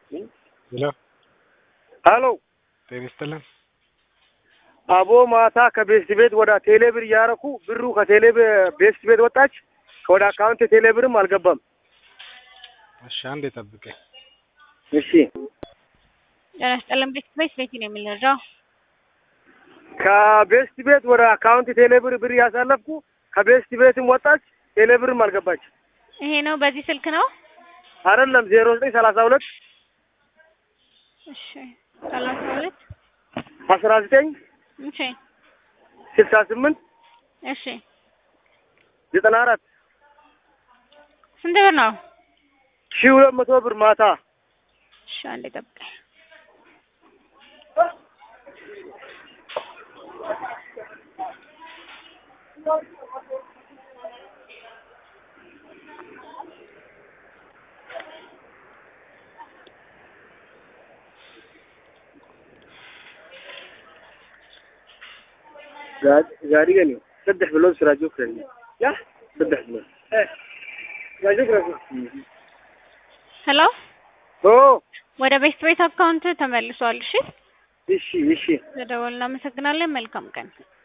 ሄሎ ሄሎ ጤና ይስጥልን። አቦ ማታ ከቤስት ቤት ወደ ቴሌ ብር እያረኩ ብሩ ከቴሌ ብ- ቤስት ቤት ወጣች። ወደ አካውንት ቴሌ ብርም አልገባም። እሺ አንዴ ጠብቀኝ። እሺ ጤና ይስጥልን። ቤት ቤት ቤት ነው የምንረዳው። ከቤስት ቤት ወደ አካውንት ቴሌ ብር ብር እያሳለፍኩ ከቤስት ቤትም ወጣች። ቴሌ ብርም አልገባች። ይሄ ነው በዚህ ስልክ ነው። አይደለም ዜሮ ዘጠኝ ሰላሳ ሁለት እሺ ሰላሳ ሁለት አስራ ዘጠኝ እሺ ስልሳ ስምንት እሺ ዘጠና አራት ስንት ብር ነው? ሺህ ሁለት መቶ ብር ማታ እሺ አንዴ ጠብቀኝ። gaarigan saddex bilood siraajo kale ya saddex bilood siraajo kale ሄሎ ኦ ወደ ቤት ቤት አካውንት ተመልሷል። እሺ እሺ እሺ ተደወል። እናመሰግናለን። መልካም ቀን